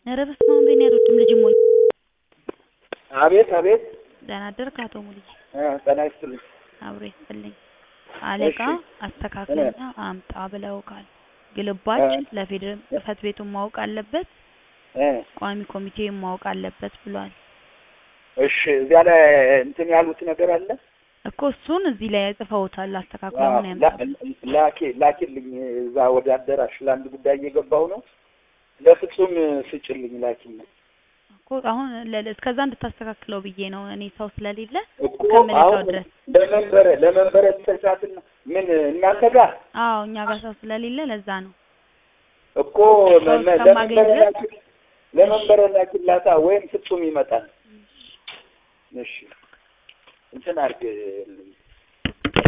ኧረ በስመ አብ እኔ አልወድም ልጅ ሞኝ አቤት አቤት ደህና አደርክ አቶ ሙሉዬ እ ጤና ይስጥልኝ አብሮ ይስጥልኝ አለቃ እሺ አስተካክለና አምጣ ብለውካል ግልባጭ እ ለፌዴራል ጽህፈት ቤቱን ማወቅ አለበት እ ቋሚ ኮሚቴውን ማወቅ አለበት ብሏል እሺ እዚያ ላይ እንትን ያሉት ነገር አለ እኮ እሱን እዚህ ላይ ጽፈውታል አስተካክለው ምን ላ- ያምጣ ላኪ ላኪልኝ እዛ ወደ አዳራሽ ለአንድ ጉዳይ እየገባሁ ነው ለፍጹም ስጭልኝ ላኪልኝ እኮ አሁን ለ- እስከዛ እንድታስተካክለው ብዬ ነው እኔ ሰው ስለሌለ እኮ ከምልካው አሁን ድረስ ለመንበረ ለመንበረ ተሳትና ምን እናንተ ጋር አዎ እኛ ጋር ሰው ስለሌለ ለዛ ነው እኮ ሰው መ- መ- እስከማገኝ ለመንበረ ድረስ ላኪ ለመንበረ ላኪላታ ወይም ፍጹም ይመጣል እሺ እንትን አድርግልኝ